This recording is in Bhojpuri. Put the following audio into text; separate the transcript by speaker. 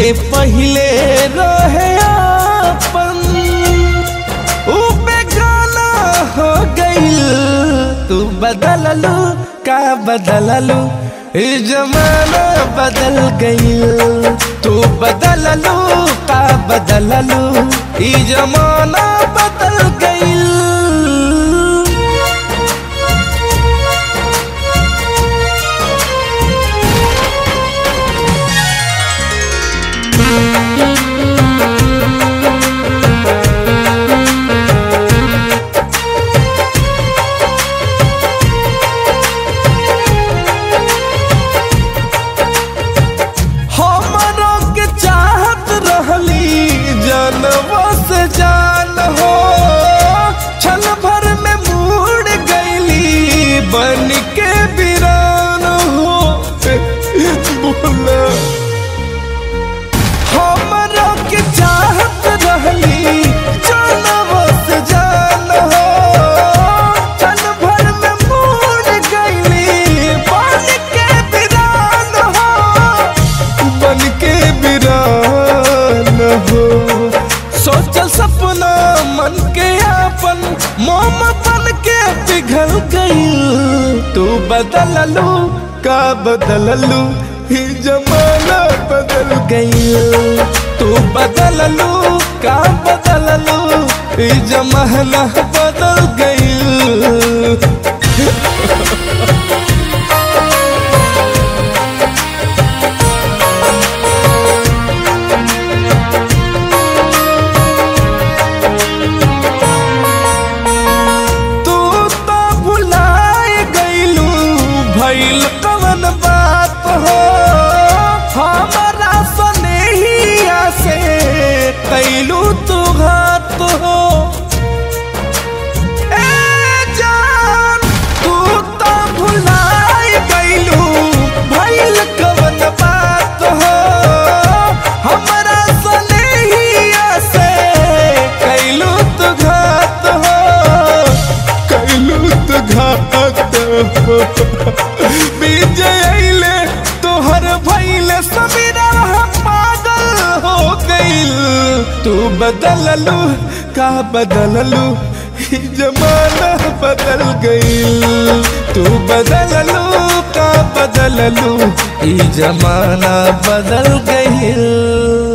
Speaker 1: जे पहिले रहे अपन ऊ बेगाना हो गईल तू बदललू का बदललू ई जमाना बदल गईल तू बदललू का बदललू ई जमाना बदल गईल हमरों के चाहत रहली जनवा से जान हो क्षण भर में मुड़ गईली बन के वीरान हो बोला हमरों के चाहत रहली जनवा से जान हो क्षण भर में मुड़ गईली बन के वीरान हो बन के बिरान हो सोचल सपना मन के आपन मोम बन के पिघल गई तू बदललू का बदललू ही जमाना बदल गई तू बदललू का बदललू ही जमाना बदल गई तू तो भुलाए गईलू भइल कवन बात हो हमारा सनेहिया से कैलू तू घात हो ए जान तू तो भुलाए गईलू भइल कवन बात हो हमारा सनेहिया से कैलू तू घात हो कैलू तो घात हो विजय अइले तोहर भइले समीरा पागल हो गइल तू बदललू का बदललू ई जमाना बदल गइल तू बदललू का बदललू ई जमाना बदल गइल